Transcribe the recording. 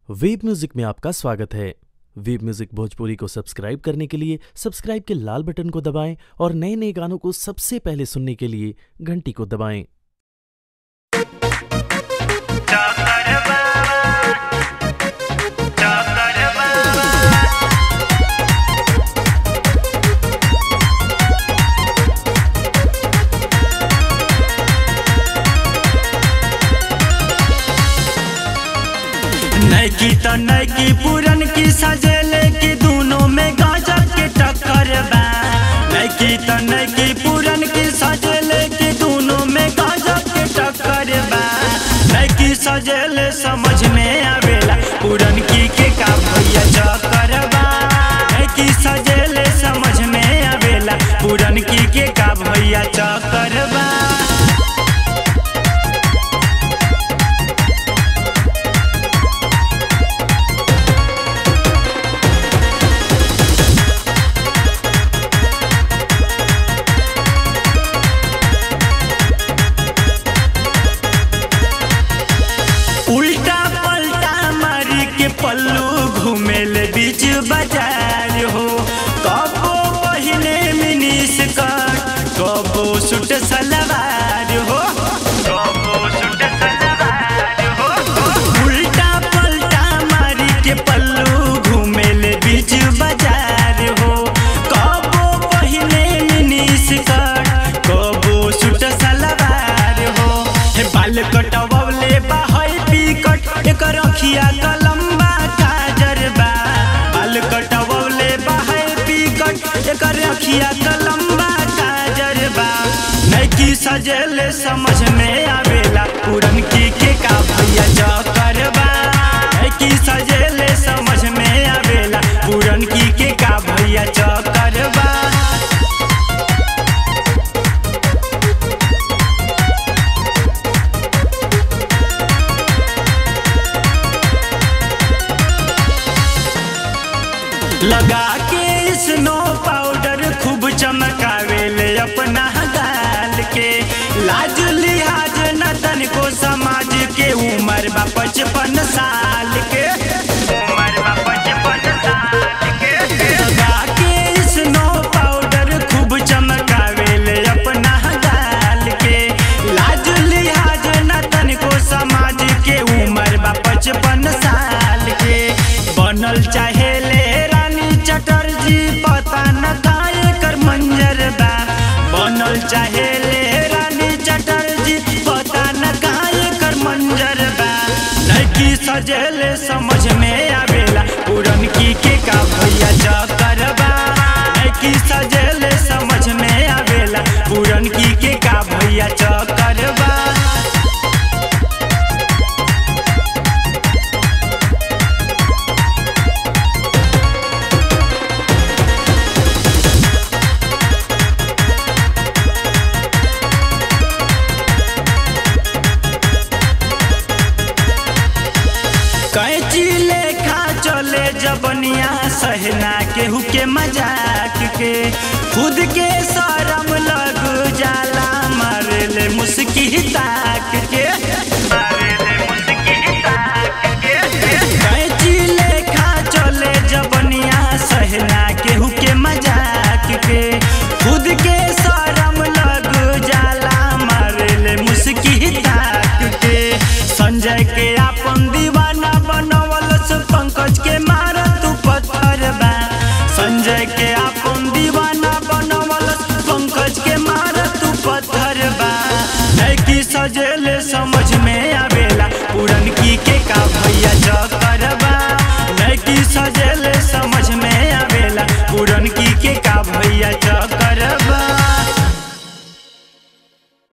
web music में आपका स्वागत है वेब म्यूजिक भोजपुरी को सब्सक्राइब करने के लिए सब्सक्राइब के लाल बटन को दबाएं और नए नए गानों को सबसे पहले सुनने के लिए घंटी को दबाएं नैकी त नैकी पुरन की सजेले की दोनों में गजब के टक्कर बा नैकी त नैकी पुरन की सजेले की दोनों में गजब के टक्कर बा नैकी सजेले समझ में आवेला पुरन की के का भैया चक्कर बा नैकी सजेले समझ में आवेला पुरन की के का भैया चक्कर बा उल्टा पलटा मारी के पल्लू घूमेले बीच बाजार हो कबो पहिने मिनी स्कर्ट कबो सूट सलवार हो कबो सूट सलवार हो उल्टा पलटा मारी के पल्लू घूमेले बीच बाजार हो कबो पहिने मिनी स्कर्ट कबो सूट सलवार हो हे बाल कटवले बा है पिकट एकर अखिया कलम्बा काजर बा बाल कटवले बा है पिकट एकर अखिया कलम्बा काजर बा नैकी सजेले समझ में आवेला पुरन की के का भैया चक्कर बा नैकी सजेले समझ में आवेला पुरन की के का भैया चक्कर बा लगा के स्नो पाउडर खूब चमकावेले अपना गाल के लाज लिहाज न तनिको समाज के उम्र बा पचपन साल के उम्र बा पचपन साल के लगा के स्नो पाउडर खूब चमकावेले अपना गाल के लाज लिहाज न तनिको समाज के उम्र बा पचपन साल के बनल चाहेले रानी चटर्जी पता न काहे कर मंजर बा बनल चाहेले रानी चटर्जी पता न काहे कर मंजर बा लड़की सजेले समझ में आवेला पुरन की के का भैया चक्कर बा लड़की सजेले समझ में आवेला पुरन की के का भैया चक्कर बा कैची लेखा चले जबनिया सहना केहू के मजाक के खुद के शरम लग जाला मारे ले मुस्की ताक के मारे